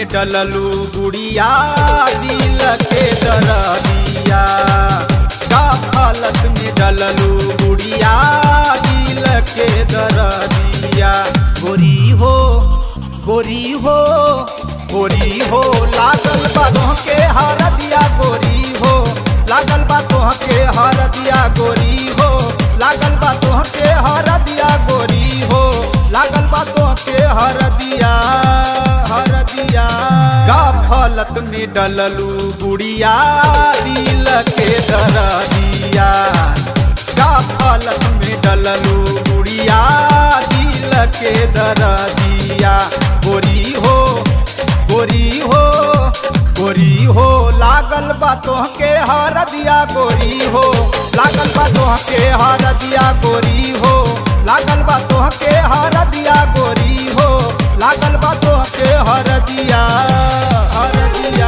डललू गुड़िया दिल के दरदिया गफलत में डललू गुड़िया दिल के दरदिया गोरी हो गोरी हो गोरी हो लागल बा के हर दिया गोरी हो लागल बा के हर दिया गोरी हो लागल बा के हर दिया गोरी हो लागल बा के हर दिया हर दिया गफलत में डललू गुड़िया दिल के दरदिया गफलत में डललू गुड़िया दिल के दरदिया गोरी हो गोरी हो गोरी हो लागल बा के हर दिया गोरी हो लागल बा के हर दिया गोरी हो लागल बा के हर दिया गोरी हो लागल बा के हर दिया हर दिया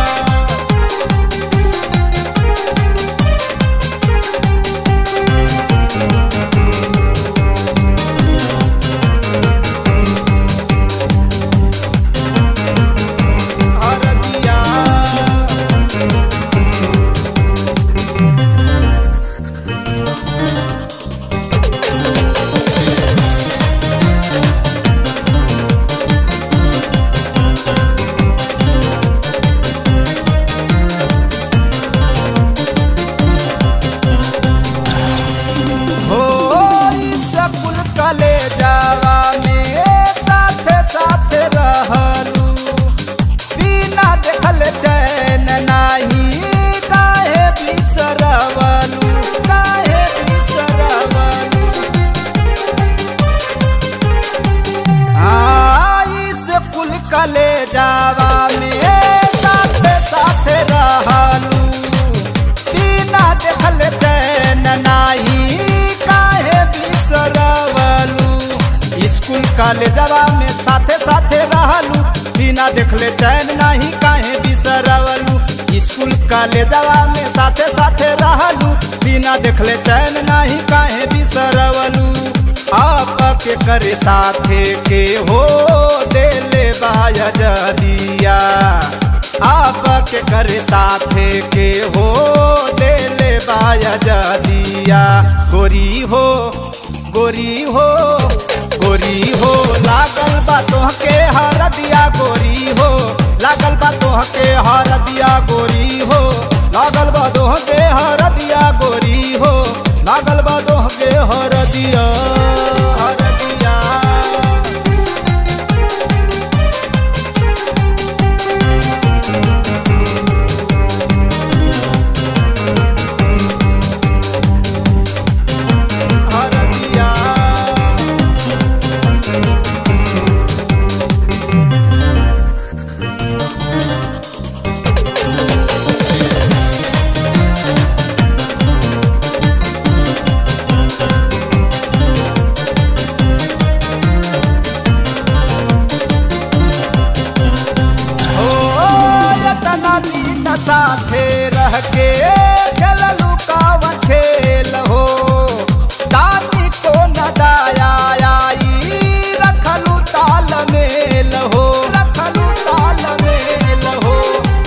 हर दिया हो सकुल कले जावा में साथे साथे रहलू बिना देखल चैन नाही काहे बिसरवलू काहे बिसरवलू आई से कुल कले जावा में साथे साथे रहलू बिना देखल चैन नाही काहे बिसरवलू स्कूल कॉलेजवा में साथे साथे रहलू बिना देखले चैन नाही काहे बिसरवलू स्कूल कॉलेजवा में साथे साथे रहलू बिना देखले चैन नाही काहे बिसरवलू आप के करे साथे के हो देले बाया जदिया आप के करे साथे के हो देले बाया जदिया गोरी हो गोरी हो गोरी हो लागल बा के हर दिया गोरी हो लागल बा के हर दिया गोरी हो लागल बा के हर दिया गोरी हो लागल बा के हर दिया हर दिया हर दिया ओ यतना दिन साथे रह के खेललू कावन खेल हो दादी को न दाया आई रखलू ताल मेल हो रखलू ताल मेल हो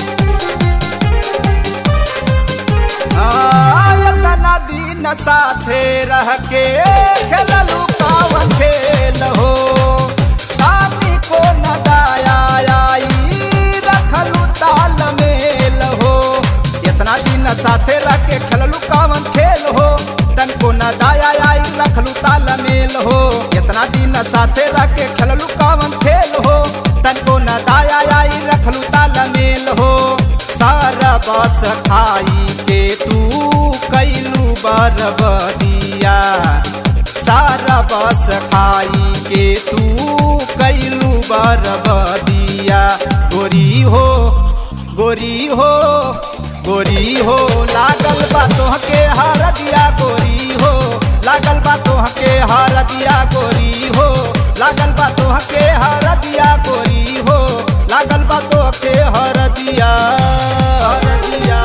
आयतना दिन साथे रह के खेललू कावन खेल हो दादी को न दाया आई रखलू ताल मेल हो इतना दिन साथे रह के खेललू कावन खेल हो तन को न दाया आई रखलू ताल मेल हो इतना दिन साथे रह के खेललू कावन खेल हो तन को न दाया आई रखलू ताल मेल हो सारा बस खाई के तू कैलू बरबदिया सारा बस खाई के तू कैलू बरबदिया गोरी हो गोरी हो गोरी हो लागल बा के हर दिया गोरी हो लागल बा के हर दिया गोरी हो लागल बा के हर दिया गोरी हो लागल बा के हर दिया हर दिया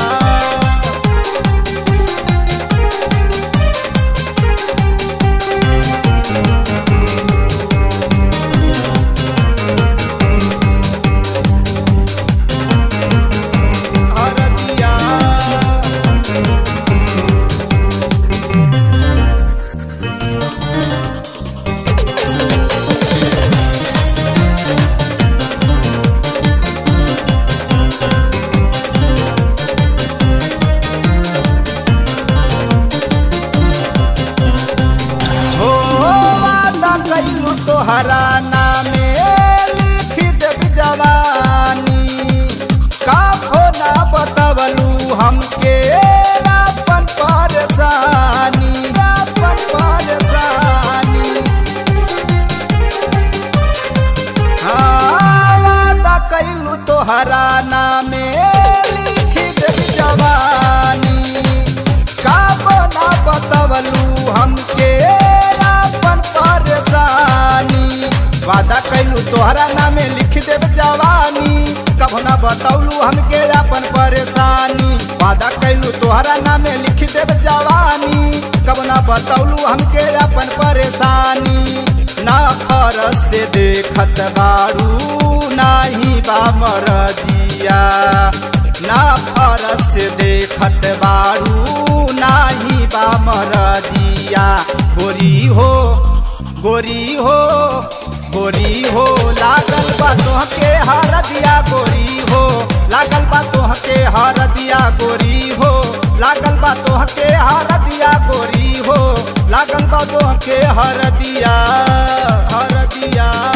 तोहरा नामे लिख देव जवानी कभो ना बतौलू हमके अपन परेशानी वादा कैलू तोहरा नामे लिख देव जवानी कभो ना बतौलू हमके अपन परेशानी ना फरस से देखत बारू नाही बा मरजिया ना फरस से देखत बारू नाही बा मरजिया गोरी हो गोरी हो गोरी हो लागल बा तोहके हर दिया गोरी हो लागल बा तोहके हर दिया गोरी हो लागल बा तोहके हर दिया गोरी हो लागल बा तोहके हर दिया हर दिया